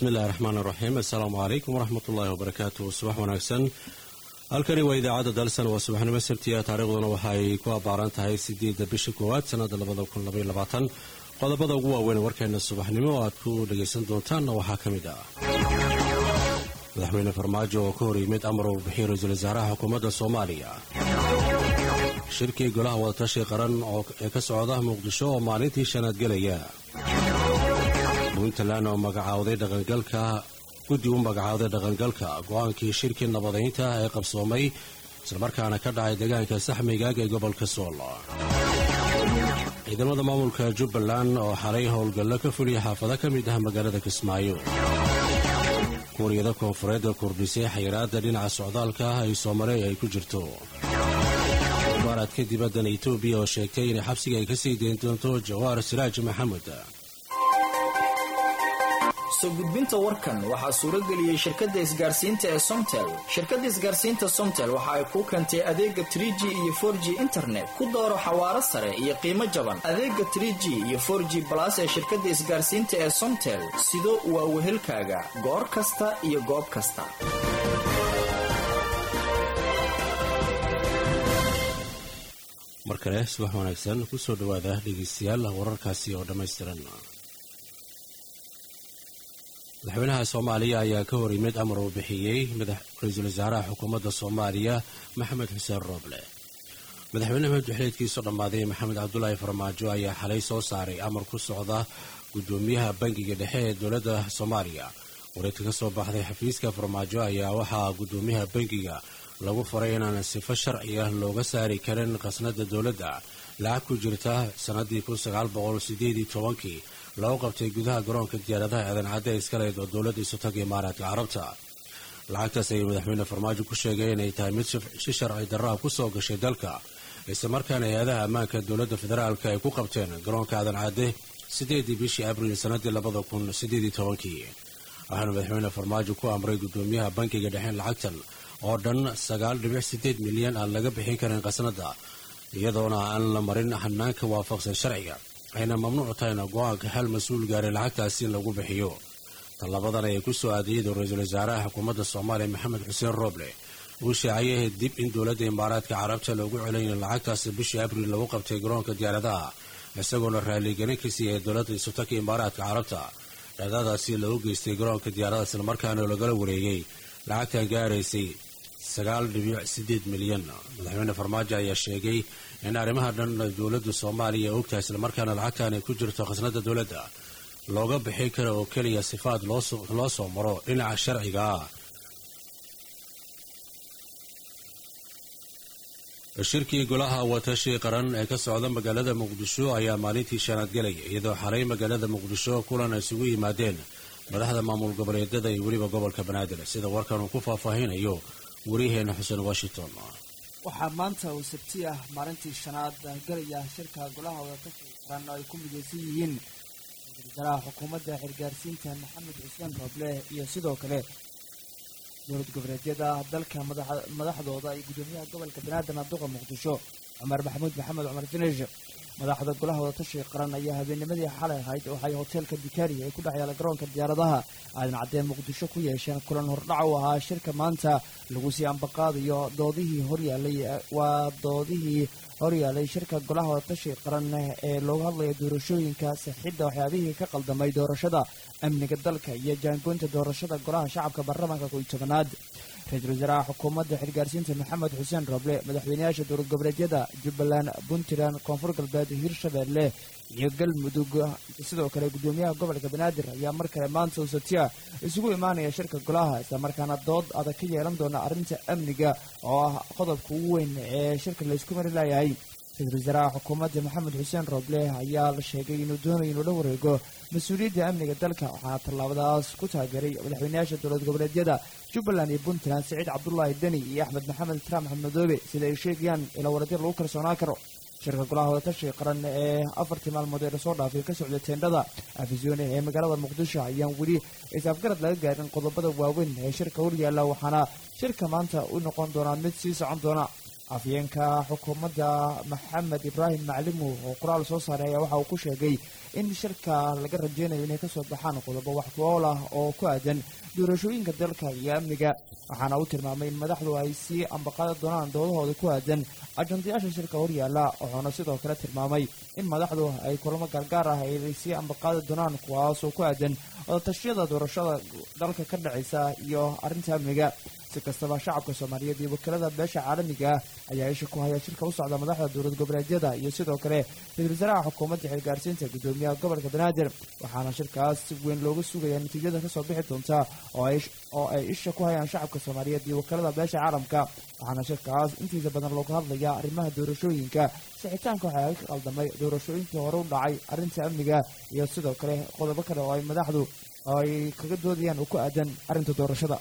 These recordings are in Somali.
bismillahi raxmaan iraxiim assalaamu calaykum waraxmat ullaahi wabarakaatu subax wanaagsan halkani waa idaacadda dalsan waa subaxnimo sabtiya taariikhduna waxa ay ku abbaaran tahay sideedda bisha koowaad sannada labada kun labaiyo labaatan qodobada ugu waaweyn warkeena subaxnimo oo aad ku dhagaysan doontaanna waxaa ka mid ah madaxweyne farmaajo oo ka hor yimid amar uu bixiy ra-iisul wasaaraha xukuumadda soomaaliya shirkii golaha wadatashi qaran ee ka socda muqdisho oo maalintii shanaad gelaya puntland oo magacaawday dhaqangalka guddi u magacaawday dhaqangalka go-aankii shirkii nabadaynta ee qabsoomay islamarkaana ka dhacay deegaanka saxmigaag ee gobolka sool ciidamada maamulka jubbaland oo xalay howlgallo ka fuliya xaafado ka mid ah magaalada kismaayo kuuriyada koonfureed ee kordhisay xayiraadda dhinaca socdaalka ah ay soomali ay ku jirto mubaaraadka dibaddan etoobiya oo sheegtay inay xabsiga ay ka sii dayn doonto jawaar siraaj maxamed soo gudbinta warkan waxaa suurageliyey shirkadda isgaarsiinta ee somtel shirkadda isgaarsiinta somtel waxa ay kuu keentay adeega trie g iyo for g internet ku dooro xawaaro sare iyo qiimo jaban adeega trie g iyo for g balas ee shirkadda isgaarsiinta ee somtel sido waa wehelkaaga goor kasta iyo goob kasta mar kale subax wanaagsan kusoo dhowaada dhegeystayaal wararkaasi oo dhammaystiran madaxweynaha soomaaliya ayaa ka hor yimid amar uu bixiyey ra-iisul wasaaraha xukuumadda soomaaliya maxamed xuseen rooble madaxweyne madaxuxleedkiisu dhammaaday maxamed cabdulaahi farmaajo ayaa xalay soo saaray amar ku socda guddoomiyaha bangiga dhexe ee dowladda soomaaliya wareegta ka soo baxday xafiiska farmaajo ayaa waxaa guddoomiyaha bangiga lagu faray inaan sifo sharci ah looga saari karin khasnada dowladda lacag ku jirta sannadii kunsagaalboqolsideeditobankii lagu qabtay gudaha garoonka diyaaradaha aadan cadde iskaleed oo dowladda isutaga imaaraadka carabta lacagtaas ayuu madaxweyne farmaajo ku sheegay inay tahay mid si sharci darraha ku soo gashay dalka islamarkaana hay-adaha ammaanka dowladda federaalka ay ku qabteen garoonka aadan cadde sideedii bishii abriil sannadii labada kun sideedii tobankii waxaana madaxweyne farmaajo ku amray guddoomiyaha bankiga dhexeen lacagtan oo dhan sagaal dhibic sideed milyan aan laga bixin karin khasnada iyadoona aan la marin hanaanka waafaqsan sharciga ayna mamnuuc tahayna go-aanka hal mas-uul gaaray lacagtaasi in lagu bixiyo tallabadan ayay ku soo aadiyadu ra-iisul wasaaraha xukuumadda soomaaliya maxamed xuseen rooble uu shaaciyay dib in dowladda imaaraadka carabta loogu celayna lacagtaasi bishii abriil lagu qabtay garoonka diyaaradaha isagoona raaligelin ka siiyay dowladda isutaka imaaraadka carabta dhacdadaasi lagu geystay garoonka diyaaradaha islamarkaana lagala wareegay lacagtan gaaraysay sagaal dhibic sideed milyan madaxweyne farmaajo ayaa sheegay in arrimaha dhan dowladda soomaaliya ogtahay islamarkaana lacagtan ay ku jirto khasnada dowladda looga bixin kara oo keliya sifaad loo soo maro dhinaca sharciga ah shirkii golaha watashi qaran ee ka socda magaalada muqdisho ayaa maalintii shanaad gelaya iyadoo xalay magaalada muqdisho kulan ay isugu yimaadeen madaxda maamul goboleedyada iyo weliba gobolka banaadir sida warkan uu ku faahfaahinayo waryaheena xuseen washington waxaa maanta uu sabti ah maalintii shanaad galaya shirka golaha wadatashi qaran oo ay ku midaysan yihiin ra-iisul wasaaraha xukuumadda xirgaarsiinta maxamed xuseen rooble iyo sidoo kale dowlad goboleedyada dalka madaxdooda iyo guddoomiyaha gobolka banaadir naduqa muqdisho cumar maxamuud maxamed cumar finish madaxda golaha wadatashi qaran ayaa habeennimadii xalay ahayd waxay hoteelka bikari ee ku dhex yaala garoonka diyaaradaha aadan caddeen muqdisho ku yeesheen kulan hordhac u ahaa shirka maanta lagu sii ambaqaadayo doodihii horyaalay waa doodihii horyaalay shirka golaha wadatashi qaran ee looga hadlaya doorashooyinka sixidda waxyaabihii ka qaldamay doorashada amniga dalka iyo jaangoynta doorashada golaha shacabka baarlamaanka kow iyo tobanaad ra-iisul wasaaraha xukuumadda xilgaarsiinta maxamed xuseen roble madaxweynayaasha dowlad goboleedyada jubbaland puntland koonfur galbeed hirshabeelle iyo galmudug sidoo kale guddoomiyaha gobolka banaadir ayaa mar kale maanta usatiya isugu imaanaya shirka golaha islamarkaana dood adag ka yeelan doona arrinta amniga oo ah qodobka ugu weyn ee shirka laysku mari layahay ra-iisul wasaaraha xukuumadda maxamed xuseen rooble ayaa la sheegay inuu doonayo inuu la wareego mas-uuliyadda amniga dalka waxaana tallaabadaas ku taageeray madaxweynayaasha dowlad goboleedyada jubbaland iyo puntland siciid cabdulaahi deni iyo axmed maxamed trump xammadoobe sida ay sheegayaan ilaa waradyo lagu kalsoonaan karo shirka golaha wadatashi qaran ee afartii maalmood ee lasoo dhaafay ka socda teendhada afisyoone ee magaalada muqdisho ayaan weli is-afgarad laga gaarin qodobada waaweyn ee shirka horyaalla waxaana shirka maanta u noqon doonaa mid sii socon doona afyeenka xukuumadda maxamed ibraahim maclimu oo qoraal soo saaray ayaa waxa uu ku sheegay in shirka laga rajeynayo inay kasoo baxaan qodobo wax ku-ool ah oo ku aadan doorashooyinka dalka iyo amniga waxaana uu tilmaamay in madaxdu ay sii ambaqaadi doonaan doodahooda ku aadan ajandayaasha shirka horyaala wuxuuna sidoo kale tilmaamay in madaxdu ay kulamo gaargaar ah ay sii ambaqaadi doonaan kuwaasoo ku aadan wadatashyada doorashada dalka ka dhacaysa iyo arrinta amniga si kastaba shacabka soomaaliyeed iyo wakiilada beesha caalamiga ah ayaa isha ku haya shirka u socda madaxda dowlad goboleedyada iyo sidoo kale ra-isul wasaaraha xukuumadda xilgaarsiinta gudoomiyaha gobolka banaadir waxaana shirkaas si weyn looga sugaya natiijada kasoo bixi doonta oo ay isha ku hayaan shacabka soomaaliyeed iyo wakiilada beesha caalamka waxaana shirkaas intiisa badan looga hadlaya arrimaha doorashooyinka sixitaanka waxaa ka qaldamay doorashooyinkii hore u dhacay arrinta amniga iyo sidoo kale qodobo kale oo ay madaxdu ay kaga doodayaan oo ku aadan arrinta doorashada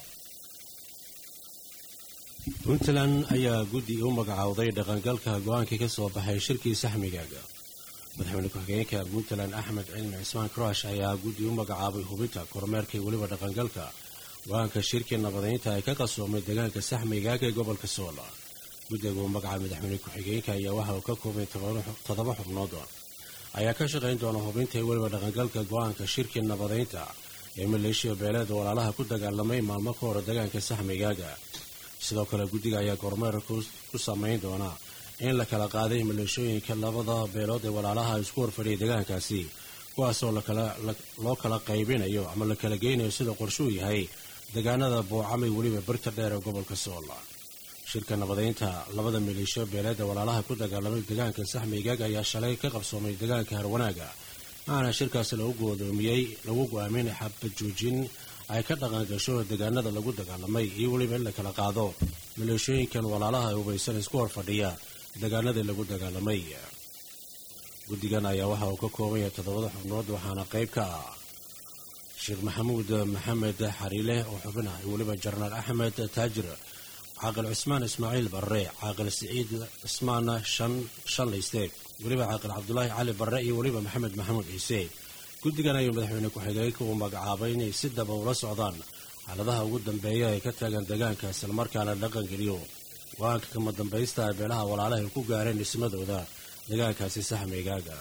puntland ayaa guddi u magacowday dhaqangalka go-aankii ka soo baxay shirkii saxmigaaga madaxweyne ku-xigeenka puntland axmed cilmi cismaan karash ayaa guddi u magacaabay hubinta kormeerka iyo weliba dhaqangalka go-aanka shirkii nabadeynta ay ka qasoomay deegaanka saxmigaaga ee gobolka soola guddiga uu magacaabay madaxweyne ku-xigeenka ayaa waxa uu ka koobay toddoba xubnood ayaa ka shaqayn doona hubinta iyo weliba dhaqangalka go-aanka shirkii nabadeynta ee maleeshiya beeleeda walaalaha ku dagaalamay maalmo ka hor deegaanka saxmigaaga sidoo kale guddiga ayaa kormeer ku samayn doona in la kala qaaday maleeshooyinka labada beelood ee walaalaha isku horfadhiyay deegaankaasi kuwaasoo loo kala qaybinayo ama la kala geynayo sida qorshuu yahay deegaanada boocamay weliba birta dheer ee gobolka soola shirka nabadeynta labada maleeshiyo beeleed ee walaalaha ku dagaalamay deegaanka saxmeygaag ayaa shalay ka qabsoomay deegaanka harwanaaga waxaana shirkaasi lagu goodoomiyey lagu go-aaminay xabad joojin ay ka dhaqan gasho deegaanada lagu dagaalamay iyo weliba in la kala qaado maleeshooyinkan walaalaha ee hubaysan isku hor fadhiya deegaanadii lagu dagaalamay guddigan ayaa waxa uu ka kooban yahay toddobada xubnood waxaana qayb ka ah sheekh maxamuud maxamed xariile oo xubin ah iyo weliba jenaraal axmed taajir caaqil cusmaan ismaaciil barre caaqil siciid cismaan shanlayste weliba caaqil cabdulaahi cali barre iyo weliba maxamed maxamuud ciise guddigan ayuu madaxweyne ku-xigeenka uu magacaabay inay si daba ula socdaan xaaladaha ugu dambeeya ee ka taagan deegaanka islamarkaana dhaqan geliyo go-aanka kama dambaysta ee beelaha walaalaha ay ku gaareen dhismadooda deegaankaasi saxmeygaaga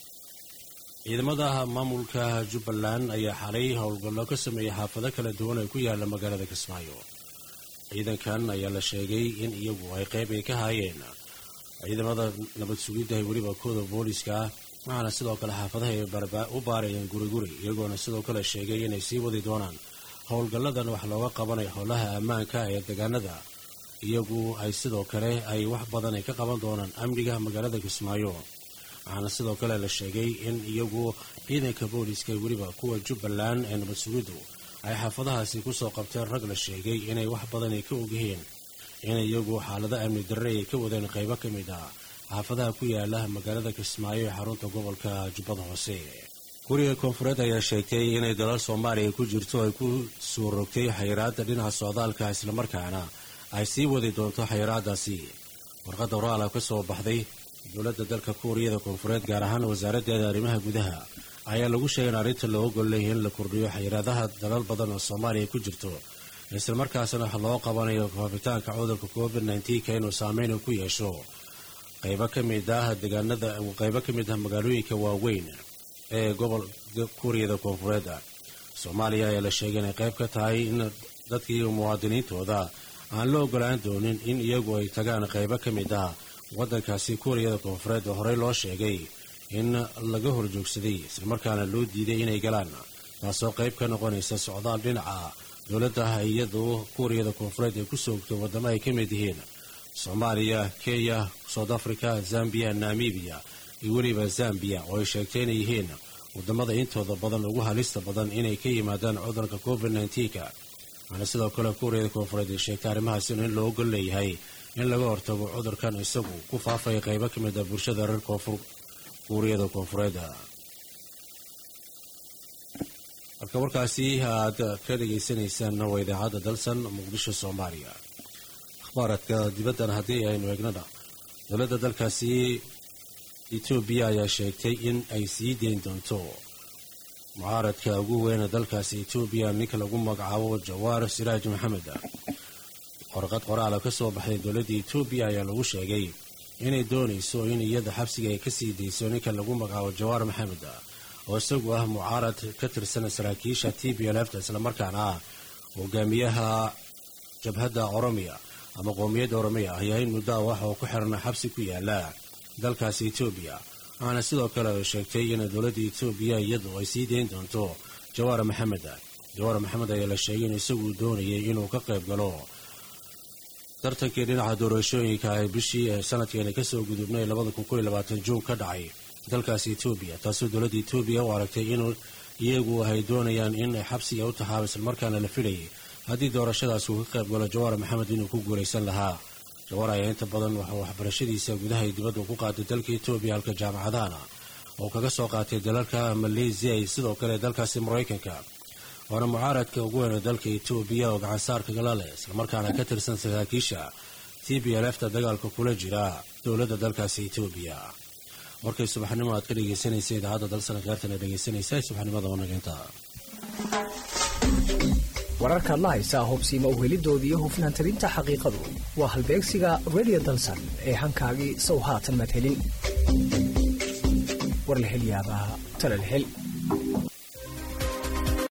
ciidamada maamulka jubbaland ayaa xalay howlgallo ka sameeyey xaafado kala duwan ee ku yaala magaalada kismaayo ciidankan ayaa la sheegay in iyagu ay qayb ay ka haayeen ciidamada nabad sugidda ee weliba kooda booliska ah waxaana sidoo kale xaafadaha ay u baarayeen guriguri iyagoona sidoo kale sheegay inay sii wadi doonaan howlgalladan wax looga qabanayo howlaha ammaanka ee deegaanada iyagu ay sidoo kale ay wax badan ay ka qaban doonaan amniga magaalada kismaayo waxaana sidoo kale la sheegay in iyagu ciidanka booliska ee weliba kuwa jubbaland ee nabad sugiddu ay xaafadahaasi kusoo qabteen rag la sheegay inay wax badan ay ka ogyihiin in iyagu xaalado amni darre ay ka wadeen qaybo ka mid ah xaafadaha ku yaala magaalada kismaayo ee xarunta gobolka jubbada hoose guriga koonfureed ayaa sheegtay inay dalal soomaaliya ku jirto ay ku soo rogtay xayiraadda dhinaca socdaalka islamarkaana ay sii wadi doonto xayiraadaasi warqadda oraala ka soo baxday dowladda dalka kuuriyada koonfureed gaar ahaan wasaaraddeeda arrimaha gudaha ayaa lagu sheegay in arrinta loo ogol leeyahay in la kordhiyo xayiraadaha dalal badan oo soomaaliya ku jirto islamarkaasna wax loo qabanayo faafitaanka cudurka covid nneteen-ka inuu saameyn ku yeesho qaybo ka mid ah deegaanada qaybo ka mid ah magaalooyinka waaweyn ee gobol kuuriyada koonfureed soomaaliya ayaa la sheegay inay qayb ka tahay in dadkii muwaadiniintooda aan la ogolaan doonin in iyagu ay tagaan qaybo ka mid ah waddankaasi kuuriyada koonfureed oo horey loo sheegay in laga horjoogsaday islamarkaana loo diiday inay galaan taasoo qayb ka noqonaysa socdaal dhinaca dowladda iyadu kuuriyada koonfureed ay ku soogto waddamo ay ka mid yihiin soomaaliya kenya south africa zambiya namibiya iyo weliba zambiya oo ay sheegtay inay yihiin waddamada intooda badan ugu halista badan inay ka yimaadaan cudurka covid nneteen-ka waxaana sidoo kale kuuriyada koonfureed ay sheegtay arrimahaas in loo ogol leeyahay in laga hortago cudurkan isagu ku faafaya qaybo ka mid ah bulshada reer koonfur kuuriyada koonfureed halka warkaasi aad ka dhegaysanaysaan waa idaacadda dalsan muqdisho soomaaliya akhbaaradka dibaddan haddii aynu eegnana dowladda dalkaasi etoobiya ayaa sheegtay in ay sii deyn doonto mucaaradka ugu weyna dalkaasi etoobiya ninka lagu magacaabo jawaar siraaj maxamed qorqad qoraala ka soo baxday dowladda etoobiya ayaa lagu sheegay inay doonayso in iyada xabsiga ay ka sii dayso ninka lagu magacaabo jawaar maxamed oo isagu ah mucaarad ka tirsan saraakiisha t b l fta islamarkaana ah hogaamiyaha jabhadda oromiya ama qoomiyadda oromiya ayaa in muddo ah waxa uu ku xirana xabsi ku yaala dalkaasi etoobiya waxaana sidoo kale ay sheegtay in dowladda etoobiya iyadu ay sii dayn doonto jawaar maxamed jawaar maxamed ayaa la sheegay in isagu doonayay inuu ka qayb galo tartankii dhinaca doorashooyinka ee bishii ee sanadkeena kasoo gudubnay juun ka dhacay dalkaasi etoobiya taasoo dowladda etoobiya u aragtay in iyagu ay doonayaan in xabsiga u tahaaba islamarkaana la filayay haddii doorashadaas uu ka qayb galo jawaar maxamed inuu ku guulaysan lahaa jawaar ayaa inta badan waxuu waxbarashadiisa gudaha iyo dibadda ku qaatay dalka etoobiya halka jaamacadahana oo kaga soo qaatay dalalka maleysiya iyo sidoo kale dalkaasi maraykanka waana mucaaradka ugu weyn ee dalka etoobiya oo gacansaarka gala leh islamarkaana ka tirsan saraakiisha t b l fta dagaalka kula jira dowladda dalkaasi etoobiya warkay subaxnimo aad ka dhegaysanaysa idaacadda dalsana keertana dhegaysanaysa subaxnimada wanageynta wararkaad la haysaa hubsiima uhelidoodii iyo hufnaan talinta xaqiiqadu waa halbeegsiga radio dalsan ee hankaagii sow haatan maad helin war la hel yaabaa tala la hel